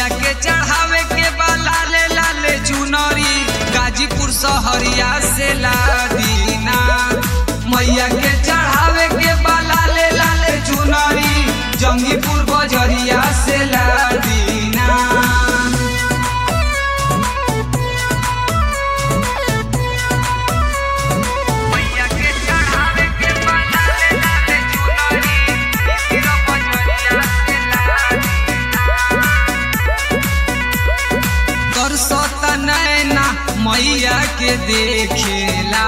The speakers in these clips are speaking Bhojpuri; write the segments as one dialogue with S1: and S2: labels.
S1: मैया के चढ़ावे के बा लाले लाले चुनरी गाजीपुर सहरिया से लादीना मैया के चढ़ावे के बा लाले लाले चुनरी जंगीपुर बजरिया से लादीना मैया के चढ़ावे के बा लाले लाले चुनरी हीरो बजरिया से लादीना तरसत नैना मैया के देखेला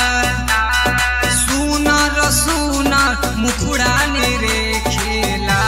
S1: सुनर सुनर मुखड़ा ने रेखेला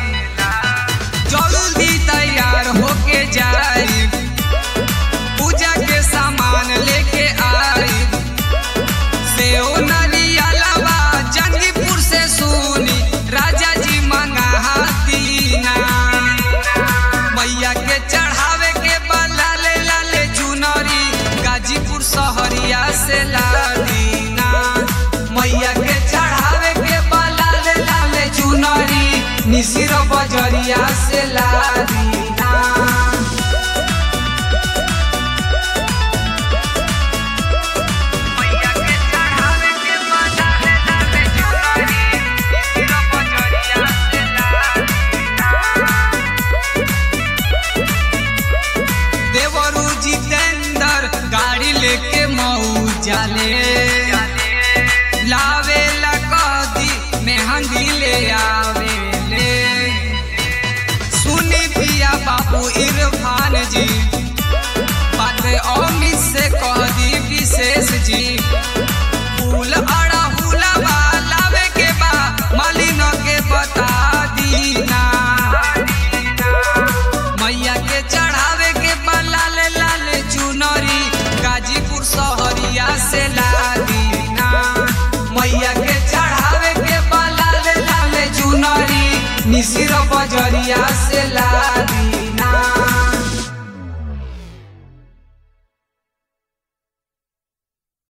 S1: जल्दी तैयार होके जाई पूजा के सामान लेके आई सेओ नरियलवा जंगीपुर से सुनी राजा जी मंगा दीना मैया के चढ़ावे के बा लाले लाले चुनरी गाजीपुर सहरिया से लादीना मैया के चढ़ावे के बा लाले लाले चुनरी निसिर बजरिया से लादीना मैया के चढ़ावे के बा लाले लाले चुनरी हीरो बजरिया से लादीना देवरू जितेंद्र गाड़ी लेके मऊ जाले लावे ला कदी मेहंदी ले आवे ले सुनी पिया बाबू इरफान जी बात अमित से कह दी विशेष जी फूल अड़ा हुलवा लावे के बा मालिन के बता दीना मैया के चढ़ावे के बा लाले लाले चुनरी गाजीपुर सहरिया से लादीना मैया के चढ़ावे के बा लाले लाले चुनरी निसिर बजरिया से लादी